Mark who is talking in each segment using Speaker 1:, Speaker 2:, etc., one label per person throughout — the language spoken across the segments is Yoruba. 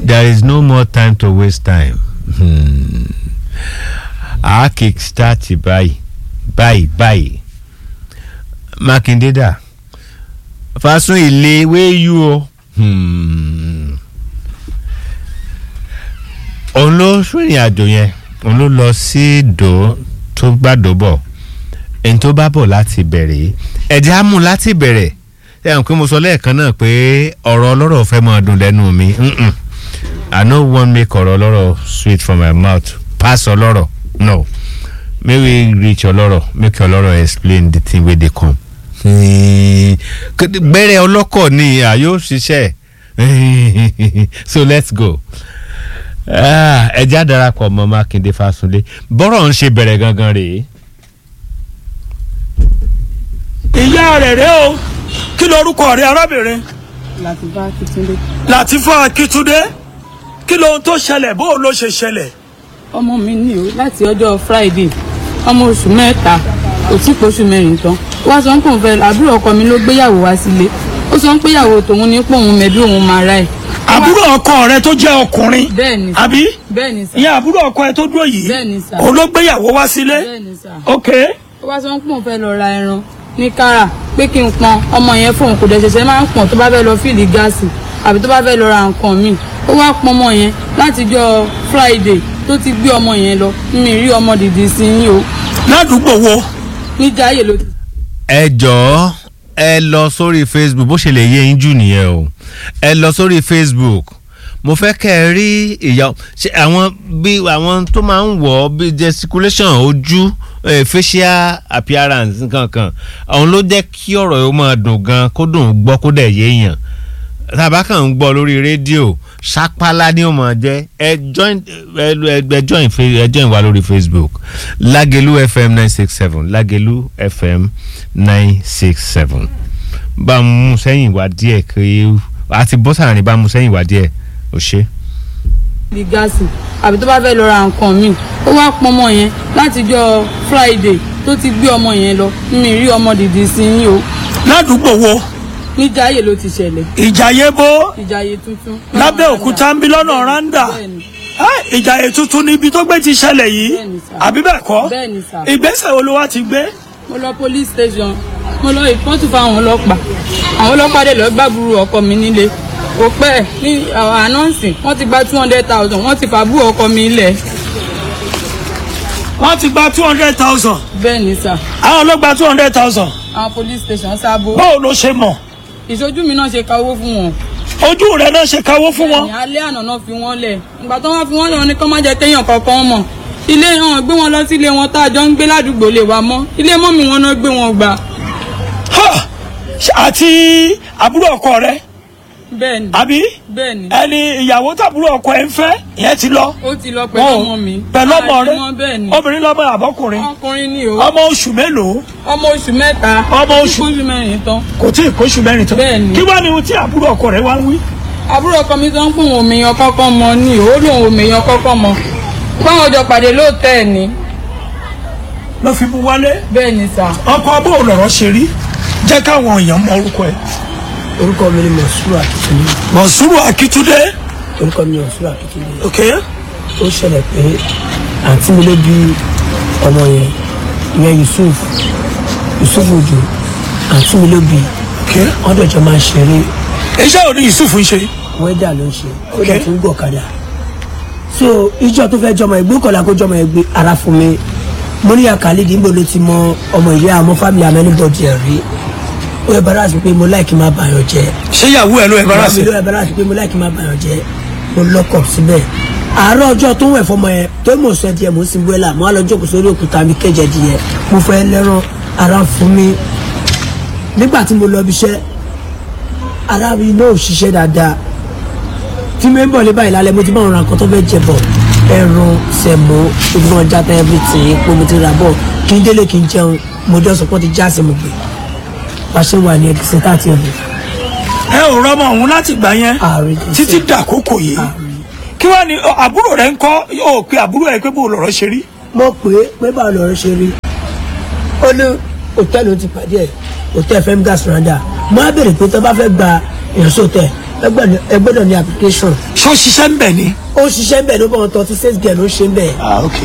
Speaker 1: there is no more time to waste time. Hmm. a kick start báyìí báyìí báyìí Mákindé dà Fásún ilé wéyú o. Hmm. òun ló rìnrìn àjò yẹn òun ló lọ sí ìdó tó gbàdó bọ̀ ẹni tó bá bọ̀ láti bẹ̀rẹ̀ ẹ̀jẹ̀ á mú láti bẹ̀rẹ̀ ẹ̀ hàn pé mo sọ lẹ́ẹ̀kan náà pé ọ̀rọ̀ ọlọ́rọ̀ fẹ́ máa dùn lẹ́nu mi Mm-mm. I no wan make ọ̀rọ̀ ọlọ́rọ̀ sweet from my mouth pass ọlọ́rọ̀ no make we reach ọlọ́rọ̀ make ọlọ́rọ̀ explain the thing wey dey come. Hmm. gbẹ́rẹ́ ọlọ́kọ̀ ni a yóò ṣiṣẹ́ so let's go ẹjẹ́ àdarapọ̀ mọ́ Mákindé Fásunlé bọ́rọ̀ ń ṣe bẹ̀rẹ̀ gangan rèé.
Speaker 2: ìyá rẹ̀ rẹ̀ o kí lorúkọ rẹ̀ arábìnrin
Speaker 3: Làtìfá Akíntúndé.
Speaker 2: Làtífà Akíntúndé kí lohun tó ṣẹlẹ̀ bó ló ṣe ṣẹlẹ̀
Speaker 3: ọmọ mi ní o láti ọjọ́ Friday ọmọ oṣù mẹ́ta kò tí pé oṣù mẹ́rin tán wá sọ pé òun fẹ́ àbúrò ọkọ mi ló gbéyàwó wá sílé ó sọ pé ìyàwó tòun ní pé òun mẹ̀bí òun máa ra ẹ̀.
Speaker 2: àbúrò ọkọ rẹ̀ tó jẹ́ ọkùnrin
Speaker 3: bẹ́ẹ̀ ni sà
Speaker 2: àbí
Speaker 3: bẹ́ẹ̀ ni sà
Speaker 2: ìyẹn àbúrò ọkọ ẹ̀ tó dúró yìí
Speaker 3: Bẹ́ẹ̀ ni sà.
Speaker 2: òun ló gbéyàwó wá sílé
Speaker 3: bẹ́ẹ̀ ni sà
Speaker 2: ok
Speaker 3: ó wá sọ pé òun fẹ́ lọ ra ẹran ní kára pé kí n pọn ọmọ yẹn fóun kò dẹ̀ ṣẹ̀ṣẹ̀ máa ń pọn tó bá fẹ́ lọ fíìlì gáàsì àbí tó bá fẹ́ lọ ra nǹkan míì ó wá pọn ọmọ yẹn látijọ́ Friday tó ti gbé ọmọ yẹn lọ mi rí ọmọ dìdì sí yín o
Speaker 2: ládùúgbò wo
Speaker 3: níjà ayé ló ti
Speaker 1: ẹ jọ̀ọ́ ẹ lọ sórí facebook bó ṣe lè yé yín jù nìyẹn o ẹ lọ sórí facebook mo fẹ́ kẹ́ ẹ rí ìyá ṣe àwọn bí àwọn tó máa ń wọ̀ ọ́ bí gesticulation ojú eh, facial appearance nǹkan kan àwọn ló jẹ́ kí ọ̀rọ̀ yóò máa dùn gan kó dùn gbọ́ kó dẹ̀ yéèyàn tàbá kàn ń gbọ́ lórí rédíò sápálá ni ó máa jẹ́ ẹ join ẹ ẹ join fe- ẹ join wa lórí facebook Lágelú fm nine six seven Lágelú fm nine six seven bá a mú sẹ́yìn wá díẹ̀ kí àti bọ́sàrin bá a mú sẹ́yìn wá díẹ̀ ò ṣe.
Speaker 3: di gáàsì àbí tó bá fẹ́ lọ ra nǹkan míì ó wá pọn ọmọ yẹn látijọ́ Friday tó ti gbé ọmọ yẹn lọ mi rí ọmọ dìdì sí yín o
Speaker 2: ládùúgbò wo
Speaker 3: níjà ayé ló ti ṣẹlẹ̀
Speaker 2: ìjàyè bó
Speaker 3: ìjàyè tuntun.
Speaker 2: lábẹ́ òkúta ń bí lọ́nà randa
Speaker 3: Bẹ́ẹ̀ni.
Speaker 2: Ah, ìjàyè tuntun níbi tó gbé ti ṣẹlẹ̀ yìí
Speaker 3: Bẹ́ẹ̀ni sà.
Speaker 2: àbí bẹ́ẹ̀ kọ́
Speaker 3: Bẹ́ẹ̀ni sà.
Speaker 2: ìgbésẹ̀ wo ló wá ti gbé
Speaker 3: mo lọ police station mo lọ ìpọ́ntù fáwọn ọlọ́pàá àwọn ọlọ́pàá dẹ̀ lọ gbàbúrò ọkọ mi nílé kò pẹ́ ní ànánsì wọ́n ti gba two hundred thousand wọ́n ti fàbúrò ọkọ mi lẹ̀
Speaker 2: wọ́n ti gba two hundred thousand
Speaker 3: bẹ́ẹ̀ ni sà
Speaker 2: àwọn ló gba two hundred thousand
Speaker 3: àwọn police station sábò
Speaker 2: báwo ló ṣe mọ̀
Speaker 3: ìṣojú mi náà ṣe ka owó fún wọn.
Speaker 2: ojú rẹ̀ náà ṣe káwó fún wọn
Speaker 3: ní alẹ́ àná náà fi wọ́n lẹ̀ ìgbà tó wọ́n fi wọ́n lẹ̀ wọ́n ní kó má jẹ́ kéèyàn kankan mọ̀ ilé hàn gbé wọn lọ sí ilé wọn tá a jọ ń gbé ládùúgbò lè wá mọ́ ilé mọ́mì wọn náà gbé wọn gbà
Speaker 2: Ha! àti àbúrò ọkọ rẹ̀
Speaker 3: bẹ́ẹ̀ ni
Speaker 2: àbí
Speaker 3: bẹ́ẹ̀ ni
Speaker 2: ẹni ìyàwó tàbúrò ọkọ ẹ̀ ń fẹ́ ìyẹn ti lọ
Speaker 3: ó ti lọ pẹ̀lú ọmọ mi
Speaker 2: pẹ̀lú ọmọ
Speaker 3: Àti
Speaker 2: rẹ̀
Speaker 3: wọn bẹ́ẹ̀ ni
Speaker 2: obìnrin lọ́mọ àbọ́kùnrin
Speaker 3: ọkùnrin ni o
Speaker 2: ọmọ oṣù mélòó
Speaker 3: ọmọ oṣù mẹ́ta
Speaker 2: Ọmọ oṣù-
Speaker 3: oṣù mẹ́rin tán
Speaker 2: kò tí ì kóṣù mẹ́rin tán
Speaker 3: Bẹ́ẹ̀ ni.
Speaker 2: kí wá ní ohun tí àbúrò ọkọ rẹ̀ wá ń wí.
Speaker 3: àbúrò ọkọ mi sọ ń pè wọn òmìyàn kọ́kọ́ mọ ni ó lóun òmìyàn kọ́kọ́ mọ báwọn jọ pàdé lóòótọ́ ẹ̀ ni
Speaker 2: ló fi mú wálé
Speaker 3: bẹ́ẹ̀ ni sà
Speaker 2: ọkọ bó lọ̀rọ̀ ṣe rí jẹ́ káwọn èèyàn mọ orúkọ ẹ̀.
Speaker 4: orúkọ mi ni mọ̀súrù akitunde
Speaker 2: mọ̀súrù akíntúndé
Speaker 4: orúkọ mi ni mọ̀súrù akitunde
Speaker 2: ok
Speaker 4: ó ṣẹlẹ̀ pé àǹtí mi ló bí ọmọ yẹn ìyẹn yusuf yusuf ojo àǹtí mi ló bí
Speaker 2: ok
Speaker 4: wọ́n dọ̀jọ́ máa ń ṣeré
Speaker 2: iṣẹ́ òní yusuf ń ṣe
Speaker 4: wẹ́dà ló ń ṣe ó
Speaker 2: Ok.
Speaker 4: dẹ̀ tún gbọ̀ kadà so ìjọ tó fẹ́ jọmọ ẹgbẹ́ kọ̀ọ̀la kó jọmọ ẹgbẹ́ ara fún mi mo ní àkàlídìí níbo ló ti mọ ọmọ ìyá àmọ́ fámìlì amẹ́nibọ̀dì ẹ̀ rí ó yẹ bàrà sí pé mo láìkí máa bàyàn jẹ́
Speaker 2: ṣé ìyàwó ẹ̀ ló ẹ̀ bára sí.
Speaker 4: mi ló yẹ bàrà sí pé mo láìkí máa bàyàn jẹ́ mo lọ́kọ̀ síbẹ̀ àárọ̀ ọjọ́ tó ń wẹ̀ fọmọ yẹn tó mọ̀ sọ díẹ̀ mo sì ń wẹ́là mo á lọ jókòó sórí òkúta mi kẹ́jẹ díẹ̀ mo fẹ́ lẹ́rán ara ń fún mi nígbà tí mo lọ bí iṣẹ́ ara mi náà ò ṣiṣẹ́ dáadáa tí mi ń bọ̀ lé báyìí lálẹ́ mo ti bá wọn ra nǹkan tó fẹ́ jẹ bọ̀ ẹran sẹ̀mó ìgbọ́n játa everything epo mo ti rà bọ̀ kí n délé kí n jẹun mo dẹ́ sọ pé ó ti já sí mo gbé pàṣẹ wà ní ẹ̀kísẹ́ káàtì ọ̀dọ̀
Speaker 2: ẹ ò rọmọ òun láti gbà yẹn
Speaker 4: ààrẹ kìí
Speaker 2: títí
Speaker 4: ṣe
Speaker 2: dàkókò yìí kí wàá ní ọ, àbúrò rẹ̀ ń kọ́ yóò pe àbúrò ẹ̀ pé bó lọ̀rọ̀ ṣe rí.
Speaker 4: mo pè é pé báwo lọ̀rọ̀ ṣe rí ó ní hòtẹ́ẹ̀lì ó ti pàdé ẹ̀ hòtẹ́ẹ̀lì fẹ́mi gas randa mo á béèrè pé tó bá fẹ́ gba èèyàn sóòtẹ́ ẹ gbọ́dọ̀- ẹ gbọ́dọ̀ ní application
Speaker 2: ṣé ó ṣiṣẹ́ ń bẹ̀ ni.
Speaker 4: ó ṣiṣẹ́ ń bẹ̀ ló bọ̀ wọn tọ́ tí sales girl ló ṣe ń bẹ̀
Speaker 2: ah ok.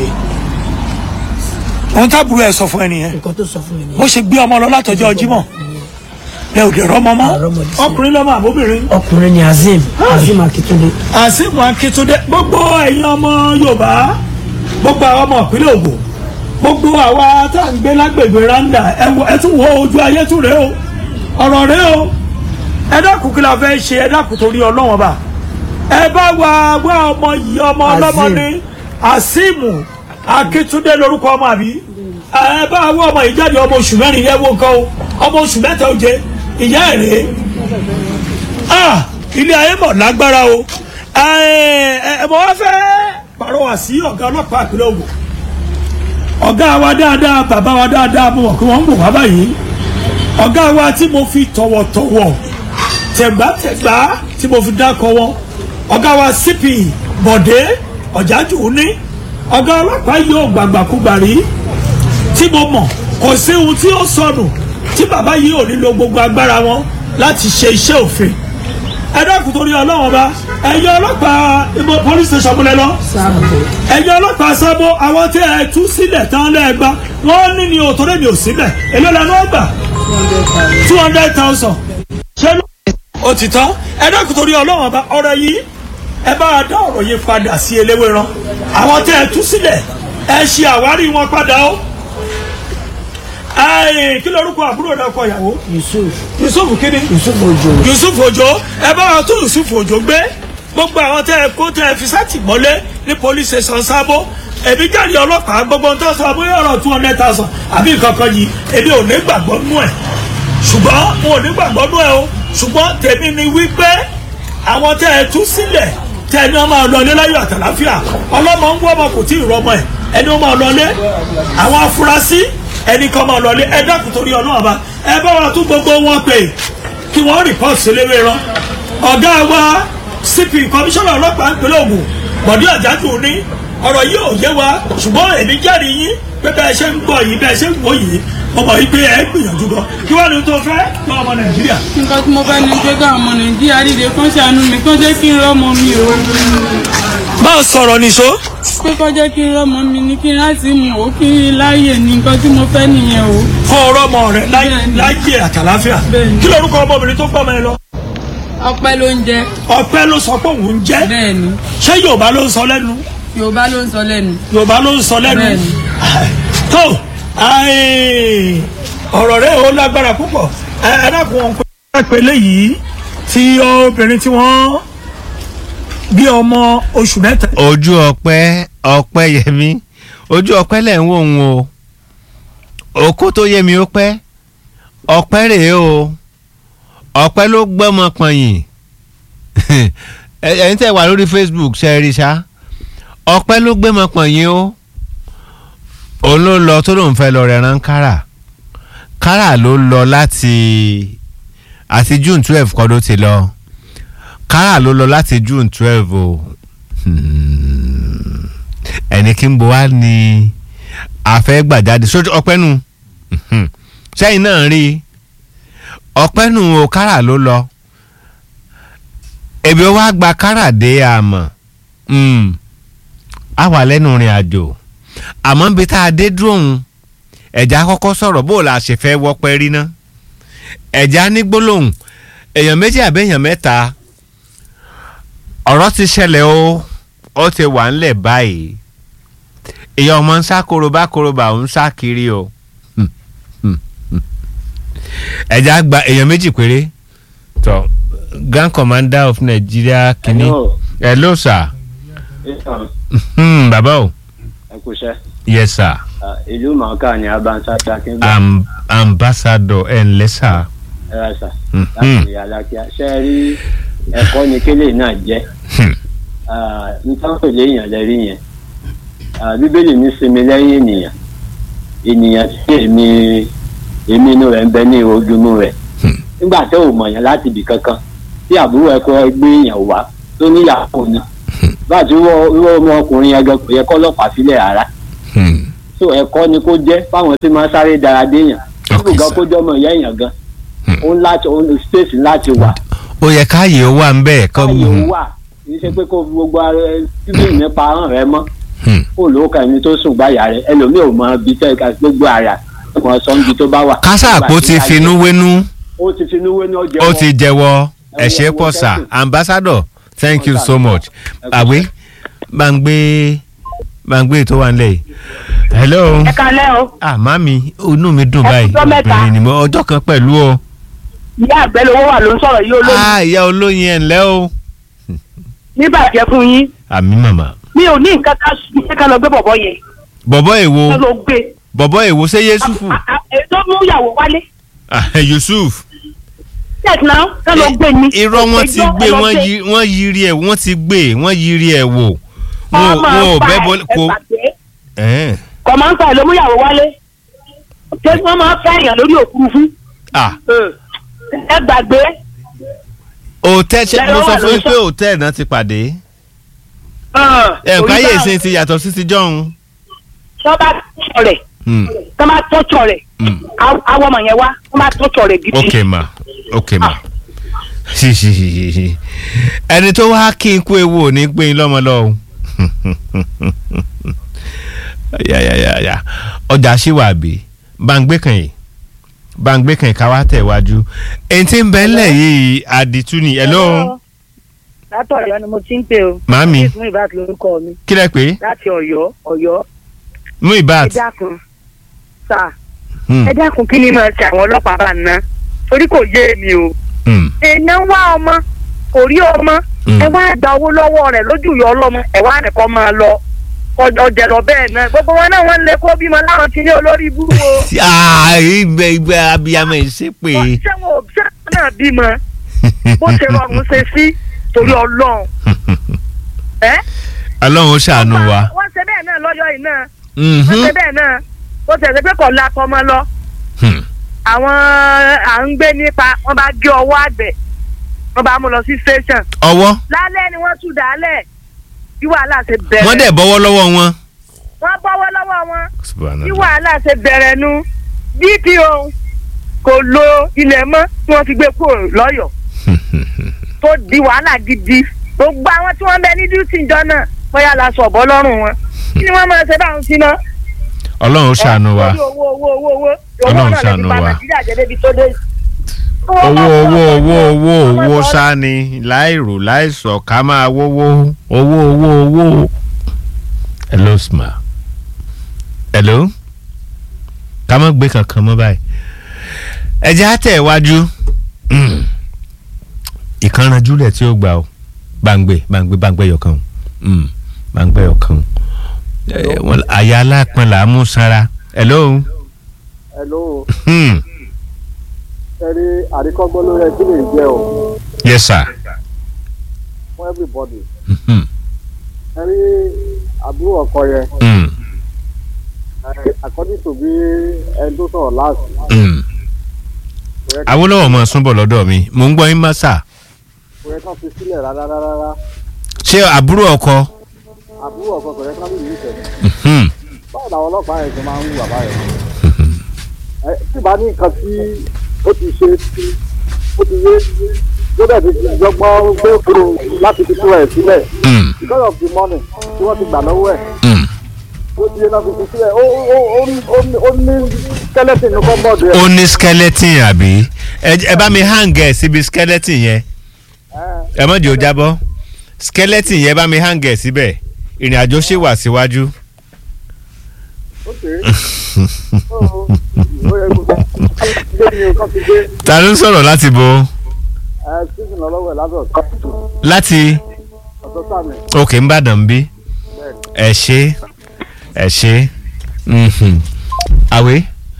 Speaker 2: ohun tábùrù ẹ̀ sọ fún ẹ nìyẹn
Speaker 4: nǹkan tó sọ fún mi
Speaker 2: bó
Speaker 4: nìyẹn
Speaker 2: ṣe gbé ọmọ lọ látọjọ́ Jímọ̀ ẹ ò dé rọmọ mọ́
Speaker 4: Àrọ́mọdé sí.
Speaker 2: ọkùnrin lọ́mọ àbóbìnrin.
Speaker 4: ọkùnrin ni Azeem Azeem Akitunde
Speaker 2: àsìkò akíntúndé gbogbo ẹ̀yin ọmọ yorùbá gbogbo àwọn ọmọ ìpínlẹ̀ Ògùn gbogbo àwa tá à ń gbé lágbègbè randa ẹ wo- ẹ tún wo ojú ayé tún rèé o ọ̀rọ̀ rèé o ẹ dákun kí la fẹ́ ṣe ẹ dákun torí ọlọ́wọ́n bá ẹ bá wa wá ọmọ yìí ọmọ ọlọ́mọ ní àsìmù akíntúndé lórúkọ ọmọ àbí ẹ bá wá ọmọ yìí jáde ọmọ oṣù mẹ́rin yẹ wo nǹkan o ọmọ oṣù mẹ́ta ó jẹ ìyá ẹ̀ rèé ah ilé ayé mọ̀ lágbára o ẹ ẹ mo wá fẹ́ pàrọwà sí ọ̀gá ọlọ́pàá ìpínlẹ̀ Ògùn ọ̀gá wa dáadáa bàbá wa dáadáa mo mọ̀ pé wọ́n ń bò wá báyìí ọ̀gá wa tí mo fi tọ̀wọ̀tọ̀wọ̀ tẹ̀gbátẹ̀gbá tí mo fi dákọ̀ wọn ọ̀gá wa CP Bọ̀dé Ọ̀jájú ní ọ̀gá ọlọ́pàá yóò gbàgbàkúgbà rí tí mo mọ̀ kò sí ohun tí ó sọnù tí bàbá yìí ò nílò gbogbo agbára wọn láti ṣe iṣẹ́ òfin ẹ dákun torí ọlọ́wọ́n bá ẹ̀yin ọlọ́pàá ibo police station múlẹ̀ lọ
Speaker 4: sáàbò
Speaker 2: ẹ̀yin ọlọ́pàá sábó àwọn tí ẹ tú sílẹ̀ tán lẹ́ẹ̀gbá wọ́n ní ni òtòrè mi ò sílẹ̀ èló lẹ́nu ọgbà two hundred thousand ṣé ló ó ti tán ẹ dákun torí ọlọ́wọ́n bá ọ̀rọ̀ yìí ẹ bá a dá ọ̀rọ̀ yìí padà sí eléwéran àwọn tí ẹ tú sílẹ̀ ẹ ṣe àwárí wọn padà ó ẹ kí lorúkọ àbúrò náà kọ ìyàwó
Speaker 4: Yusuf
Speaker 2: Yusuf kíni
Speaker 4: Yusuf Ojo
Speaker 2: yusuf ojo ẹ bá wa tún yusuf ojo gbé gbogbo àwọn tẹ ẹ kó tẹ ẹ fi sátìmọ́lé ní police station sábó èmi jáde ọlọ́pàá gbogbo ń tọ́ sọ bóyá ọ̀rọ̀ two hundred thousand àbí nǹkan kan yìí èmi ò ní gbàgbọ́ nú ẹ̀ ṣùgbọ́n mo ò ní gbàgbọ́ nú ẹ̀ o ṣùgbọ́n tèmi ni wípé àwọn tẹ ẹ tú sílẹ̀ tẹ ẹni wọn máa lọ ilé láyọ̀ àtàláfíà ọlọ́mọ ń wọ́ ọmọ kò tí ì rọmọ ẹ̀ ẹni wọn máa lọ ilé àwọn afurasí ẹni kan máa lọ ilé ẹ dákun torí ọlọ́run ọba ẹ bá wa tún gbogbo wọn pè kí wọ́n rìpọ́ọ̀tì síléwé rán ọ̀gá wa cp kọmíṣánná ọlọ́pàá ìpínlẹ̀ Ògùn Bọ̀dé Ọ̀jájú ní ọ̀rọ̀ yìí ò yé wa ṣùgbọ́n èmi jẹ́rìí yín pé bẹ́ẹ̀ ṣe ń gbọ́ yìí bẹ́ẹ̀ ṣe ń wò yìí mo mọ̀ yìí pé ẹ gbìyànjú gan kí wọ́n ní tó fẹ́ lọ́ ọmọ Nàìjíríà.
Speaker 3: nǹkan tí mo fẹ́ ni pé káwọn ọmọ nàìjíríà dìde kán ṣàánú mi kán jẹ́ kí n rọ́mọ mi o
Speaker 2: máa sọ̀rọ̀ nìṣó.
Speaker 3: pé kán jẹ́ kí n rọ́mọ mi ní kí n láti mú o kí n láàyè ní nǹkan tí mo fẹ́ nìyẹn o.
Speaker 2: kọ́ ọ̀rọ̀ ọmọ rẹ̀ láyé
Speaker 3: Bẹ́ẹ̀ni.
Speaker 2: láyé àtàláfíà
Speaker 3: Bẹ́ẹ̀ni.
Speaker 2: kí lorúkọ ọmọbìnrin tó gbọ́ ọmọ ẹ lọ.
Speaker 3: ọpẹ́ ló ń jẹ
Speaker 2: ọpẹ́ ló sọ pé òun jẹ́
Speaker 3: bẹ́ẹ̀ ni
Speaker 2: ṣé Yorùbá ló ń sọ lẹ́nu
Speaker 3: yorùbá ló ń sọ lẹ́nu.
Speaker 2: Yorùbá ló ń sọ lẹ́nu
Speaker 3: Bẹ́ẹ̀ni.
Speaker 2: tó ai, ọ̀rọ̀ rẹ̀ ó lágbára púpọ̀ ẹ ẹ dákun wọn pé pé léyìí tí obìnrin tí wọ́n bí ọmọ oṣù mẹ́ta
Speaker 1: ojú ọpẹ́ ọpẹ́ yẹmi ojú ọpẹ́ lẹ̀ ń wò ń o òkú tó yẹ mi ó pẹ́ ọpẹ́ rèé o ọpẹ́ ló gbọ́mọ pọ̀nyìn Ẹ- ẹ̀yin tẹ́ wà lórí Facebook ṣe é rí ṣá ọpẹ́ ló gbọ́mọ pọ̀nyìn o òun ló lọ tó lóun fẹ́ lọ rẹran kára kára ló lọ láti àti June twelve kọ́ ló ti lọ kára ló lọ láti June twelve o Hmm. ẹni kí n bo wá ní afẹ́ gbàjáde sójú ọpẹ́ nù Mhm. sẹ́yìn náà rí i ọpẹ́ nù o kára ló lọ ebi ó wá gba kára dé àmọ́ Hmm. a wà lẹ́nu rìn àjò àmọ́ níbi tá a dé dúró òun ẹ̀já kọ́kọ́ sọ̀rọ̀ bó o la ṣe fẹ́ wọ́pẹ́ rí ná ẹ̀já ní gbólóhùn èèyàn méjì àbẹ́yàn mẹ́ta ọ̀rọ̀ ti ṣẹlẹ̀ o ó ti wà ńlẹ̀ báyìí èèyàn ọmọ ń sá korobá korobá ń sá kiri o Hmm, hmm, hmm. ẹ̀já gba èèyàn méjì péré tó grand commander of Nigeria kìíní
Speaker 5: Hello.
Speaker 1: hello sir Hmm, bàbá o
Speaker 5: ẹ kú iṣẹ́
Speaker 1: yes sir
Speaker 5: Ah, ìlú mọ̀ọ́ká ni abansata akíngbà
Speaker 1: Am ambassador ẹ̀ ǹlẹ́ sir
Speaker 5: ẹ̀rọ sà
Speaker 1: Mhm.
Speaker 5: láti alákíá ṣe é rí ẹ̀kọ́ ni kélé náà jẹ́
Speaker 1: Hmm.
Speaker 5: nítorí léèyàn lẹ́rí yẹn Ah, bíbélì ní sinmi lẹ́yìn ènìyàn ènìyàn tí èmi èmi inú rẹ̀ ń bẹ ní ojúmú rẹ̀
Speaker 1: Hmm.
Speaker 5: nígbà tó ò mọ̀yàn láti ibì kankan tí àbúrò ẹ̀kọ́ gbé èèyàn wá tó níyàwó ni bá a ti wọ́ wọ́ ọmọkùnrin yẹn gan kò yẹ kọ́ ọlọ́pàá sílẹ̀ rárá
Speaker 1: Hmm.
Speaker 5: so ẹ̀kọ́ ni kó jẹ́ fáwọn tí máa ń sáré dára déèyàn
Speaker 1: Okay,
Speaker 5: nígbà
Speaker 1: sir.
Speaker 5: kó jọmọ ìyá èèyàn gan
Speaker 1: Hmm.
Speaker 5: ó ń láti ó ń space láti wà
Speaker 1: ó yẹ káyè ó wà ń bẹ́ẹ̀ kọ́
Speaker 5: káyọ̀ ó wà kì í ṣe pé kó fi gbogbo ara ẹ bíbí nípa ahọ́n rẹ mọ́
Speaker 1: Hmm.
Speaker 5: kó ló ka ẹni tó sùn gbáyà rẹ ẹlòmíì ò mọ ibi tẹ́ ká gbogbo ara ọmọ sọ́nbi tó bá wà.
Speaker 1: kásáàpó ti finú wénú
Speaker 5: ó ti finú wé ní ọjọ́
Speaker 1: ó ti jẹ́wọ́ ẹ ṣé pọ̀ sà ambassador thank you so much àwé gbàngbé gbàngbé tó wà nílẹ̀ yìí hello
Speaker 6: ẹ kalẹ́ o
Speaker 1: ah mami inú mi dùn
Speaker 6: Ẹ
Speaker 1: báyìí
Speaker 6: kújọ́ mẹ́ta.
Speaker 1: obìnrin ni mo ọjọ́ kan pẹ̀lú o
Speaker 6: ìyá àgbẹ̀ lówó wà ló ń sọ̀rọ̀ yìí olóyún
Speaker 1: ah ìyá olóyin ẹ̀ ńlẹ́ o
Speaker 6: níbàjẹ́ fún yín
Speaker 1: àmì màmá
Speaker 6: mi ò ní nǹkan ká ṣe ká lọ gbé bọ̀bọ̀ yẹn
Speaker 1: bọ̀bọ̀ èwo
Speaker 6: ká lọ gbé
Speaker 1: bọ̀bọ̀ èwo ṣé Yusufu
Speaker 6: A- a- èyí tó mú ìyàwó wálé
Speaker 1: ah Yusuf
Speaker 6: yes now ká lọ gbé ni
Speaker 1: irọ́ wọn ti
Speaker 6: Ẹjọ́
Speaker 1: gbé
Speaker 6: ẹ lọ
Speaker 1: wọ́n
Speaker 6: gbé.
Speaker 1: yí- wọ́n yiri ẹ̀ wọ́n ti gbé wọ́n yiri ẹ̀ wò wọn ò-
Speaker 6: ọmọ
Speaker 1: wọn ò
Speaker 6: ọ̀pá
Speaker 1: bẹ́
Speaker 6: ẹ̀
Speaker 1: bọ́
Speaker 6: ẹ
Speaker 1: kó
Speaker 6: gbàgbé
Speaker 1: ẹ̀ẹ́n.
Speaker 6: kọ̀mọ́ńtà ẹ̀ ló mú ìyàwó wálé ṣé wọ́n máa fẹ́ èèyàn lórí òfurufú
Speaker 1: ah
Speaker 6: ẹ gbàgbé
Speaker 1: òtẹ́ ṣe mo
Speaker 6: Lẹ́yìn
Speaker 1: sọ
Speaker 6: wà
Speaker 1: fún yín
Speaker 6: lóṣù.
Speaker 1: pé òtẹ́ náà ti pàdé ẹ̀ nǹkan ayé ìsìn ti yàtọ̀ sí ti jọ̀hún.
Speaker 6: tó bá tọ̀ọ̀tọ̀ rẹ̀
Speaker 1: Hmm,
Speaker 6: tó bá tọ̀ọ̀tọ̀ rẹ̀
Speaker 1: hmm.
Speaker 6: àwọn ọmọ yẹn wá tó bá tọ̀ọ̀tọ̀ rẹ̀ gidi
Speaker 1: ok ma ok ma Hi, hi, hi, hi, hi. ẹni tó wá kí n kú ewu ò ní gbé yín lọ́mọ lọ́wọ́ ya ya ya ya ọjà ṣìwàbí bàǹgbé kan yìí bàǹgbé kan yìí ká wá tẹ̀ wájú èyí tí ń bẹ ńlẹ̀ yìí àdìtú ni hello
Speaker 7: látọ̀yọ́ ni mo ti ń pè o.
Speaker 1: Màámi.
Speaker 7: mú ìbáàt lórúkọ mi
Speaker 1: kí lẹ pé
Speaker 7: láti ọ̀yọ́ ọ̀yọ́.
Speaker 1: mú
Speaker 7: ẹ
Speaker 1: ìbáàt
Speaker 7: dákun sà
Speaker 1: Hmm,
Speaker 7: ẹ dákun kí ni máa ṣe àwọn ọlọ́pàá bá ná torí kò yé mi o.
Speaker 1: hmm,
Speaker 7: èèyàn wá ọmọ kò rí ọmọ
Speaker 1: Hmm.
Speaker 7: ẹ wá gba owó lọ́wọ́ rẹ̀ lójú ìyá ọlọ́mọ ẹ wá nìkan máa lọ ọjọ́ lọ bẹ́ẹ̀ náà gbogbo wọn náà wọ́n lé kó bímọ láwọn ti ní olórí ibú o.
Speaker 1: ah ibẹ̀ ibẹ̀ abiyamọ yìí ṣe pé
Speaker 7: ṣé wọn ò ṣé wọn náà bímọ bó ṣe rọrùn ṣe sí torí ọlọ́run. ẹ
Speaker 1: ọlọ́run ó ṣàánú wa.
Speaker 7: wọ́n ṣe bẹ́ẹ̀ náà lọ́yọ́ yìí náà
Speaker 1: Mhm.
Speaker 7: wọ́n ṣe bẹ́ẹ̀ náà bó ṣe ṣe pé kò la tọmọ lọ
Speaker 1: Hmm.
Speaker 7: àwọn à ń gbé nípa wọ́n bá gé ọwọ́ àgbẹ̀ wọ́n bá mú lọ sí station
Speaker 1: ọwọ́
Speaker 7: lálẹ́ ni wọ́n tú dálẹ̀ bí wàhálà ṣe bẹ̀rẹ̀
Speaker 1: wọ́n dẹ̀ bọ́wọ́ lọ́wọ́ wọn.
Speaker 7: wọ́n bọ́wọ́ lọ́wọ́ wọn bí
Speaker 1: Subhanallah.
Speaker 7: wàhálà ṣe bẹ̀rẹ̀ nu dpo kò lo ilẹ̀ mọ́ tí wọ́n fi gbé kúrò lọ́yọ̀ọ́ tó di wàhálà gidi gbogbo àwọn tí wọ́n bẹ ní duty ìjọ náà bóyá la sọ ọ̀bọ lọ́rùn wọn kí ni wọ́n máa ṣe báwọn sí náà.
Speaker 1: ọlọ́run ó ṣàánú wa.
Speaker 7: Lórí owó owó owó owó owó
Speaker 1: Ọlọ́run
Speaker 7: náà lè
Speaker 1: ṣàánú
Speaker 7: fi ba
Speaker 1: wa.
Speaker 7: nàìjíríà jẹ́ débi tó dé.
Speaker 1: owó owó owó owó
Speaker 7: Ọmọ
Speaker 1: owó
Speaker 7: sọ-
Speaker 1: sáni láìrò láìsọ ká máa wówó owó owó owó. hello sma hello ká má gbé kankan mọ́ báyìí ẹ jẹ́ á tẹ̀ wájú ìkànnàjúlẹ̀ tí ó gbà ó gbàngbé gbàngbé gbàngbé yọkan o Mm, gbàngbé yọkan o Eh, wọn- àyà alápọn là á mú sanra hello.
Speaker 8: hello
Speaker 1: Hmm.
Speaker 8: ẹrí àríkọ́gbọ́n ló yẹ kí lè jẹ́ o
Speaker 1: yes sir.
Speaker 8: fún everybody
Speaker 1: Hmm.
Speaker 8: ẹrí àbúrò ọkọ yẹn
Speaker 1: Hmm.
Speaker 8: ẹ, according to bí ẹni tó sọ̀rọ̀ last
Speaker 1: Hmm.
Speaker 8: kò yẹ ká-
Speaker 1: Awólọ́wọ̀ máa súnbọ̀ lọ́dọ̀ mi mò ń gbọ́ yín má sà
Speaker 8: kò yẹ ká fi sílẹ̀ rárá rárá
Speaker 1: ṣé àbúrò ọkọ
Speaker 8: àbúrò ọkọ kò yẹ ká lè nífẹ̀ẹ́
Speaker 1: Hmm.
Speaker 8: báwo làwọn ọlọ́pàá yẹn ṣe máa ń wù bàbá yẹn ẹ tí bá ní nǹkan tí ó ti ṣe ó ti yé tó dẹ̀ ti jọgbọ́n gbé kúrò láti fi tú ẹ̀ sílẹ̀
Speaker 1: Hmm.
Speaker 8: because of the money tí wọ́n ti gbà lọ́wọ́ ẹ̀
Speaker 1: Hmm.
Speaker 8: ó ti yé náà fi fi sílẹ̀ ó ó ó ó ní- ó ní skeleton ní kọ́ńbọ̀dù ẹ̀
Speaker 1: ó ní skeleton àbí ẹ ẹ bá mi hang ẹ síbi skeleton yẹn ẹ mọ̀ di ó jábọ́ skeleton yẹn bá mi hang ẹ síbẹ̀ ìrìn àjò ṣì wà síwájú.
Speaker 8: ok ó yẹ kó gbé ní o kàn fi gbé
Speaker 1: ta ló ń sọ̀rọ̀ láti bo
Speaker 8: ẹ sísìn lọ́wọ́ ẹ̀ lábẹ́ ọ̀tọ́
Speaker 1: láti
Speaker 8: ọ̀tọ́ sàmì
Speaker 1: òkè ńbàdàn bí ẹ ṣe ẹ ṣe Mhm. àwé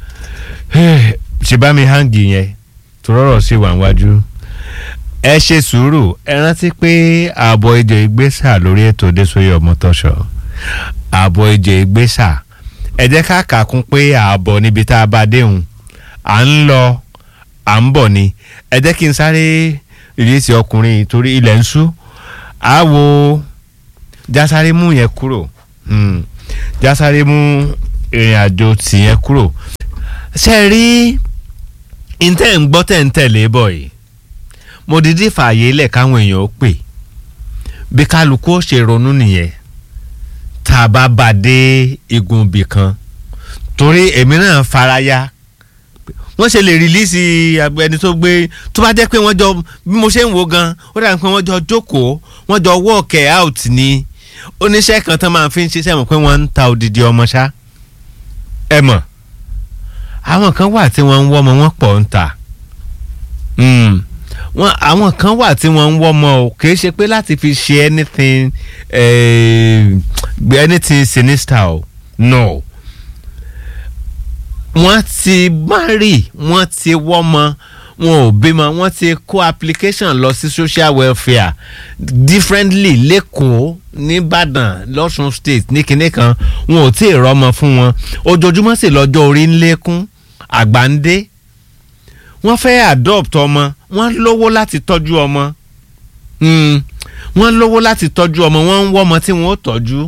Speaker 1: ṣe bá mi hangi yẹn tó rọrọ sí wà wájú ẹ ṣe sùúrù ẹ rántí pé ààbọ̀ ìjọ ìgbésà lórí ètò Désòyè Ọmọtọ́ṣọ̀ ààbọ̀ ìjọ ìgbésà ẹ jẹ́ ká kà kún pé ààbọ̀ níbi tá a bá déhùn à ń lọ à ń bọ̀ ni ẹ jẹ́ kí n sáré ìrísí ọkùnrin yìí torí ilẹ̀ ń ṣú àwo jásáré mú yẹn kúrò Hmm. jásáré mú ìrìn àjò tìyẹn kúrò ṣe rí ntẹ́ ń gbọ́ tẹ̀ ń tẹ̀lé bọ̀ yìí mo dídí fààyè lẹ̀ káwọn èèyàn ó pè bí kálukú ó ṣe ronú nìyẹn tá a bá bá dé igun ibì kan torí èmi náà faraya wọ́n ṣe lè rìlíìsì ẹni tó gbé tó bá jẹ́ pé wọ́n jọ bí mo ṣe ń wo gan ó dàbí pé wọ́n jọ jókòó wọ́n jọ work it out ni oníṣẹ́ kan tán máa fi ń ṣiṣẹ́ mọ̀ pé wọ́n ń ta odidi ọmọ ṣá ẹ mọ̀ àwọn kan wà tí wọ́n ń wọ́ ọmọ wọn pọ̀ ń ta wọn àwọn kan wà tí wọ́n ń wọ́ ọmọ o kì í ṣe pé láti fi ṣe anything eh, anything sinister o no wọ́n ti marry wọ́n ti wọ́mọ wọn ò bímọ wọ́n ti kó application lọ sí social welfare differently lẹ́kọ̀ọ́ nìbàdàn lọ́sùn state ní kinní kan wọn ò tí ì rọ́mọ fún wọn ojoojúmọ́ sì lọ́jọ́ orí ń lékún àgbà ń dé wọ́n fẹ́ adopt ọmọ wọ́n lówó láti tọ́jú ọmọ wọ́n lówó láti tọ́jú ọmọ wọ́n ń wọ́mọ tí wọ́n ó tọ́jú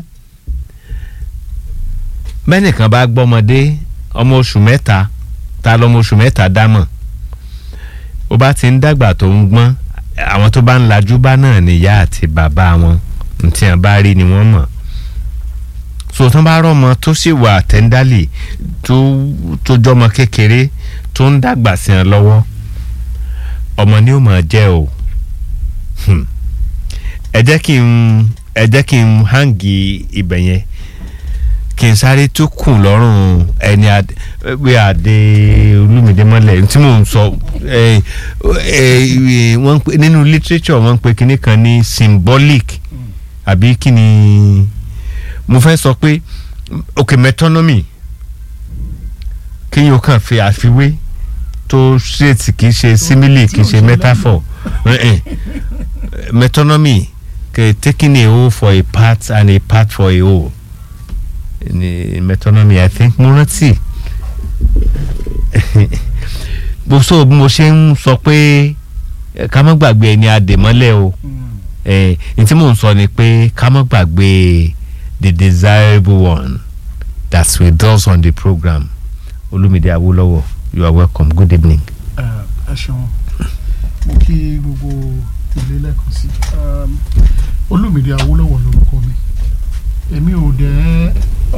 Speaker 1: bẹ́nìkan bá gbọ́mọdé ọmọ oṣù mẹ́ta ta lọ́mọ oṣù mẹ́ta dámọ̀ ó bá ti ń dàgbà tó ń gbọ́n àwọn tó bá ń lajú bá náà níyà àti bàbá wọn ntí wọn bá rí ni wọ́n mọ̀ so tán bá rọ́mọ tó sì wà tẹ́ńdálì tó tó jọmọ kékeré tó ń dàgbà sí wọn lọ́wọ́ ọmọ ni ó máa jẹ́ o ẹ jẹ́ kí n ẹ jẹ́ kí n hangi ibẹ̀ yẹn kí n sáré tó kùn lọ́rùn ẹni pé àdé olúmídé mọ́lẹ̀ tí mò ń sọ wọ́n pè nínú literature wọ́n pè kinní kan ní symbolic àbí kí ni mo fẹ́ sọ pé ok metonymy kí yóò kàn fi àfiwé tó ṣètì kì í ṣe simile kì í ṣe metaphor metonymy taking a whole for a part and a part for a whole ní metonymy i think mo rántí bó so bí mo ṣe ń sọ pé ká má gbàgbé ẹni àdèmọ́lẹ̀ o ní tí mò ń sọ ni pé ká má gbàgbé the desirable one that's with us on the program olumide awolowo you are welcome good evening.
Speaker 9: ẹ ṣeun mo kí gbogbo tèlé lẹ́ẹ̀kan sí olumide awolowo lorúkọ mi èmi ò dẹ̀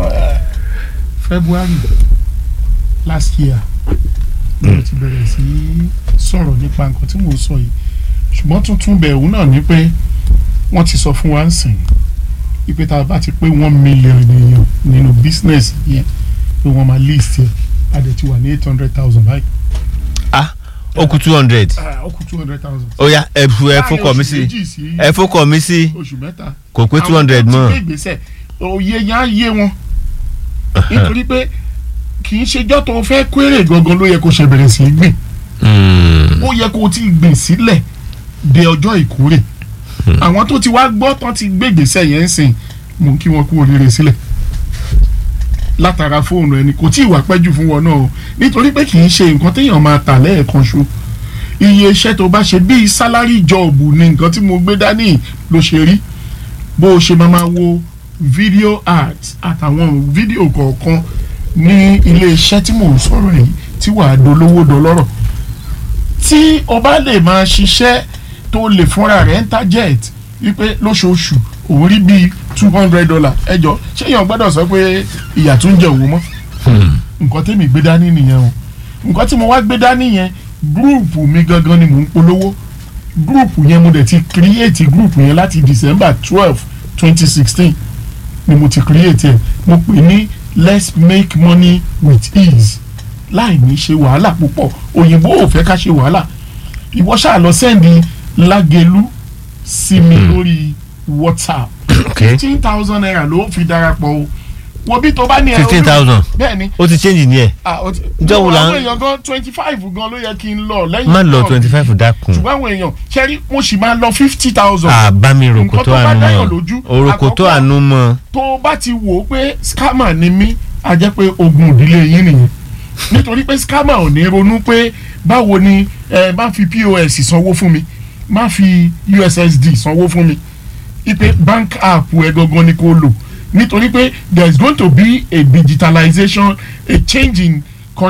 Speaker 9: february last year ni mo ti bẹ̀rẹ̀ sí sọ̀rọ̀ nípa nǹkan tí mo sọ yìí ṣùgbọ́n tuntun bẹ̀rù náà ni pé wọ́n ti sọ fún wa ń sìn ipe tá a bá ti pé one million èèyàn nínú business yẹn pé wọ́n máa list yẹ a dẹ̀ ti wà ní eight hundred thousand báyìí.
Speaker 1: ah ó kù two hundred.
Speaker 9: ó kù two hundred thousand.
Speaker 1: ó yá ẹ ẹ fọkọ mi sí ẹ fọkọ mi sí
Speaker 9: oṣù mẹ́ta
Speaker 1: kò pé two hundred mọ́.
Speaker 9: àwọn tó ti gbé ìgbésẹ̀ òye yẹn á yé wọn nítorí pé kì í ṣejọ́ tó fẹ́ kéré gangan ló yẹ kó ṣe bẹ̀rẹ̀ sí í gbìn ó yẹ kó ti gbìn sílẹ̀ de ọjọ́ ìkórè àwọn tó ti wá gbọ́ tán ti gbé ìgbésẹ̀ yẹn ń sìn mò ń kí wọn kú oríire sílẹ̀ látara fóònù ẹni kò tí ì wá pẹ́jù fún wọn náà o nítorí pé kì í ṣe nǹkan téèyàn máa tà lẹ́ẹ̀kan ṣo iye iṣẹ́ tó bá ṣe bíi sálárì jọ̀ọ̀bù ni nǹkan tí mo gbé dání ló ṣe rí bó o ṣe máa máa wo video art àtàwọn fídíò kọ̀ọ̀kan ní ilé iṣẹ́ tí mò ń sọ̀rọ̀ yìí tí wàá dolówó dọlọ́rọ̀ tí o bá lè máa ṣiṣẹ́ tó lè fúnra rẹ̀ ń target wípé lóṣooṣù òun rí bíi two hundred dollar ẹjọ́ ṣé èèyàn gbọ́dọ̀ sọ pé ìyà tún jẹ òun mọ́ nǹkan tẹ́mi gbé dání nìyẹn o nǹkan tí mo wá gbé dání yẹn gúrùpù mi gangan ni mò ń polówó gúrùpù yẹn mo dẹ̀ ti create gúrùpù yẹn láti december twelve twenty sixteen ni mo ti create ẹ̀ mo pè ní let's make money with ease láì ní ṣe wàhálà púpọ̀ òyìnbó ò fẹ́ ká ṣe wàhálà ìwọ ṣáà lọ sẹ́ndì lágẹ̀lú sí mi lórí whatsapp fifteen thousand naira ló fi darapọ̀ o wo bí tó bá ní ẹ̀rọ
Speaker 1: fifteen thousand
Speaker 9: bẹ́ẹ̀ ni
Speaker 1: ó ti change ní ẹ̀
Speaker 9: ah o ti
Speaker 1: Ǹjẹ́ wo la ń-
Speaker 9: àwọn èèyàn gan twenty five gan ló yẹ kí n lọ lẹ́yìn
Speaker 1: má lọ
Speaker 9: náà.
Speaker 1: twenty five dákun
Speaker 9: ṣùgbọ́n àwọn èèyàn ṣẹ́rí mo sì máa lọ fifty thousand
Speaker 1: àbámi ròkò
Speaker 9: Nǹkan
Speaker 1: tó
Speaker 9: tó bá
Speaker 1: àánú
Speaker 9: dáyàn
Speaker 1: mọ́
Speaker 9: lójú,
Speaker 1: òròkò tó
Speaker 9: àkọ́kọ́-
Speaker 1: àánú mọ́
Speaker 9: tó o bá ti wò ó pé scammer ni mí a jẹ́ pé ogun ìdílé yín nìyẹn nítorí pé scammer ò ní ronú pé báwo ni ẹ má fi pos sanwó fún mi má fi ussd sanwó fún mi ipe bank app ẹ gangan ni kò lò nítorí pé there is going to be a digitalization a change in